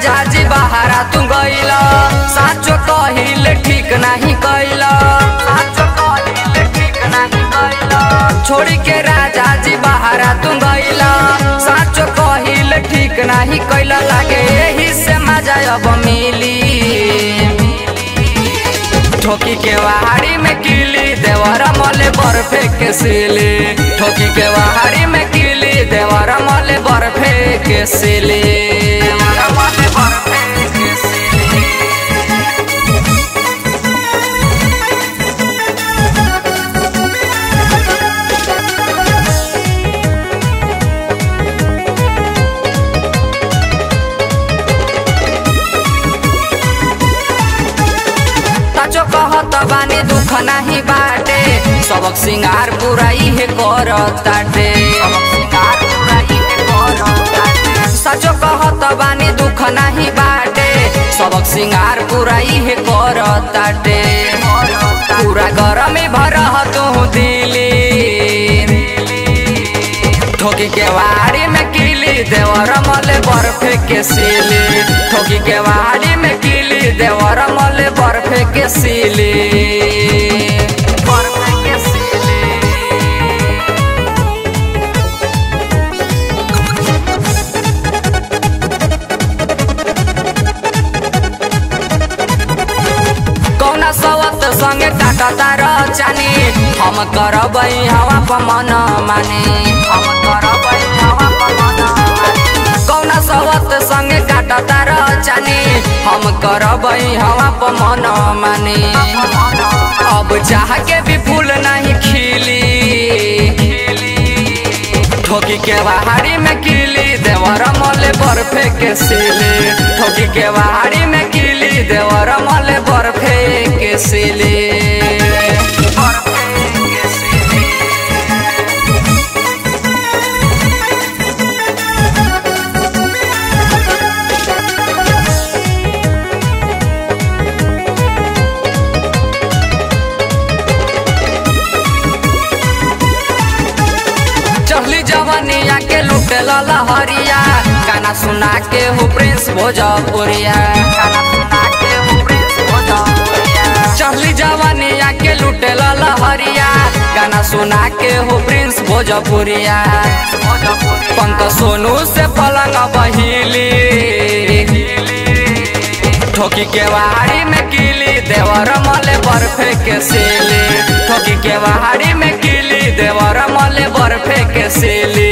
राजा जी बहारा तू गइला साचो कहिले ठीक नाही कैला साचो कहिले ठीक नाही कैला छोड़ी के राजा जी बहारा तू गइला साचो कहिले ठीक नाही कैला लागे एही से मजा अब मिली ठोकी के वहाड़ी में किली देवरा मले बर्फे के सिली ठोकी के वहाड़ी में किली देवरा मले बर्फे के सिली देवरा मले बर्फे के सिली सचो कहत बानी दुख नाही बाटे सबक सिंगार पूरा इहे करताटे सचो कहत बानी दुख नाही बाटे सबक सिंगार पूरा इहे करताटे पूरा गरमी भर तू दिली ठोकी के वाड़ी में किली देवर मले बर्फे के सिली ठोकी के वाड़ी में किली देवर मले बर्फे के सिली बर्फे के सिली कौना सवत संगे काटा तार चानी हम करबै हवा प मन माने हम करबै हवा प मन माने कौना सवत संगे काटा तार चानी हम करबै हवा प मन माने अब चाह के भी फूल नहीं खिली ठोकी के बाहरी में किली देवर मले बर्फे के सिली ठोकी के बाहरी में किली देवर मले बर्फे के सिली बर्फे के सिली चहली जवनिया के लुटे लहरिया गाना सुना के हो प्रिंस भोजपुरिया गाना सुना के हो प्रिंस भोजपुरिया चहली जवनिया के लुटे लहरिया गाना सुना के हो प्रिंस भोजपुरिया पंक सोनू से पलंग बहिली ठोकी के वाड़ी में किली देवर मले बर्फे के सिली ठोकी के वाड़ी में किली देवर मले बर्फे के सिली